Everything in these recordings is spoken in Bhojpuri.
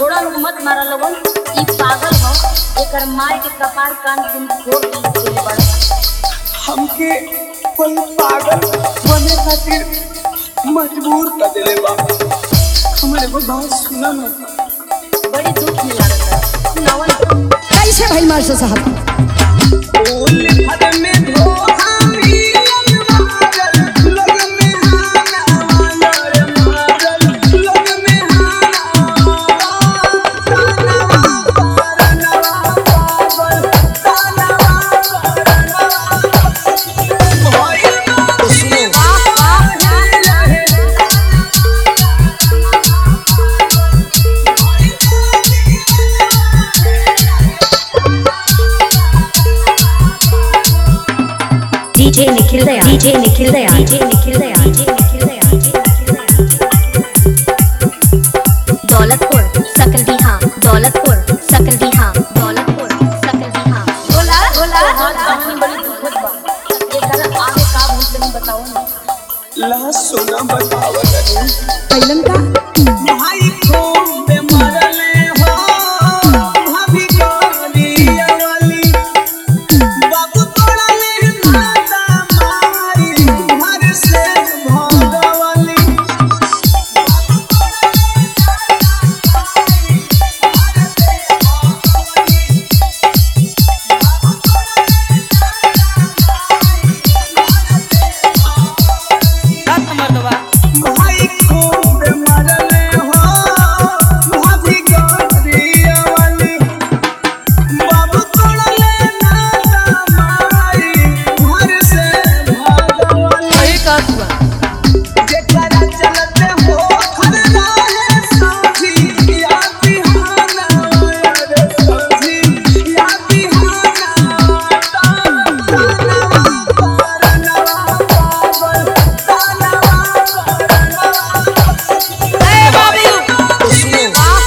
थोड़ा लोग मत मारा लोगन ई पागल हो एकर मार के कपार कान तुम फोड़ दी बड़ा हमके कोई पागल बने खातिर मजबूर कर देले बा हमारे को बात सुना ना बड़ी दुख में लागता है सुनावन कैसे भाई मास्टर साहब फूल फल में धोखा मिलन मारल लोग में हाना मारल मारल लोग में हाना तानवा परनवा पागल तानवा परनवा भइल तो सुनो डीजे निखिल दया डीजे निखिल दया डीजे निखिल दया डीजे निखिल दया दौलतपुर सकलडीहा दौलतपुर सकलडीहा दौलतपुर सकलडीहा बोला बोला हाथ अपनी बड़ी दुखत बा एकर आगे का भूल तनी बताओ ना ला सोना बतावत नहीं कैलन का भाई खूब मरले हो भाभी गोरिया वाली बाबू तोड़ा ले माता मारी घर से भगवाली भाई खूब मरले हो भाभी गोरिया वाली बाबू तोड़ा ले माता मारी घर से भगवाली जेकरा चलते हो हर राहे साथी या बिहाना यार साथी या बिहाना तानवा परनवा पागल तानवा परनवा ए बाबू तो सुनो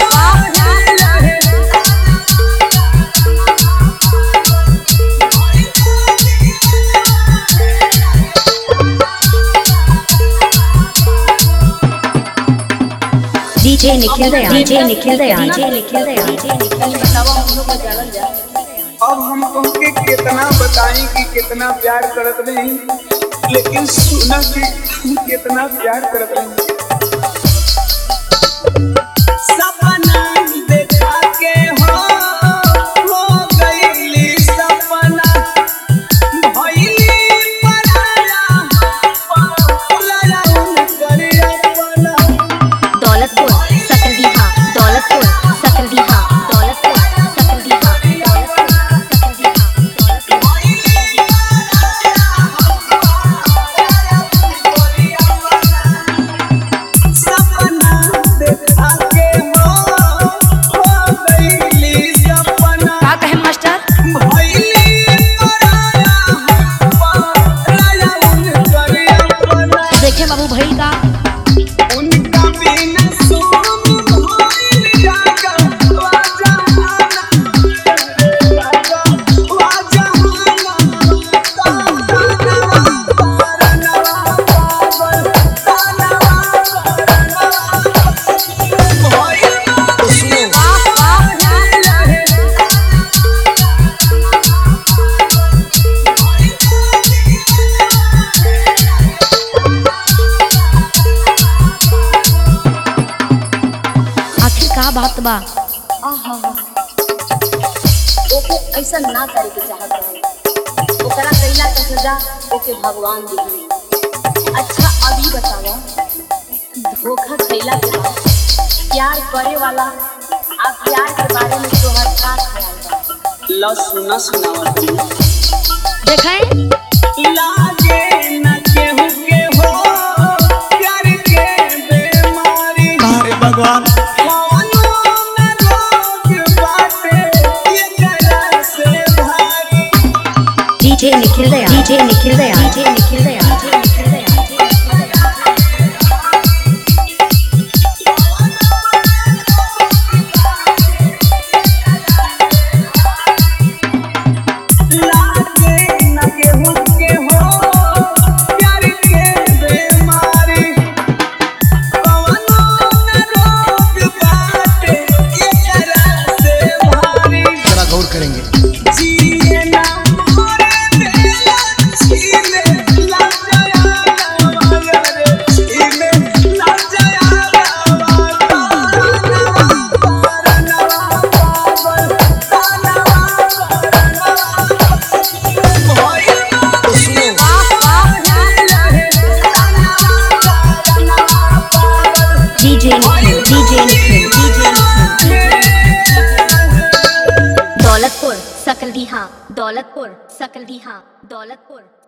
डीजे निखिल दया डीजे निखिल दया डीजे निखिल दया डीजे निखिल तनी बतावा हम लोग को जानल जा अब हम तुमके कितना बताएं कि कितना प्यार करत नहीं लेकिन सुना कि हम कितना प्यार करत नहीं सपना देखा के हो हो गईली सपना भइली पराया पराया उनकर अपना दौलतपुर सकलडीहा दौलतपुर सकलडीहा दौलतपुर सकलडीहा दौलतपुर सकलडीहा सपना देखा के हो हो गईली सपना का कहे मास्टर भइली पराया पराया उनकर अपना देखे बाबू भाई का उनका बिना सोम भइल जागा वाजहाना राजा वाजहाना तानवा परनवा पागल तानवा परनवा भइल तो सुनो आखिर का बात बा आहा ओके ऐसा ना करे के चाहत रहे ओकरा कैला का सजा ओके भगवान दी अच्छा अभी बतावा धोखा खैला के बाद प्यार करे वाला आ प्यार के बारे में तोहर का ख्याल बा ला सुना सुनावत देखें लागे न केहू के हो प्यार के बेमारी अरे भगवान कौनो न रोग बाटे ये करा से भारी डीजे निखिल दया डीजे निखिल दया डीजे निखिल दया डीजे निखिल दया लागे न केहू के हो प्यार के बेमारी कौनो न रोग सकलडीहा दौलतपुर सकलडीहा दौलतपुर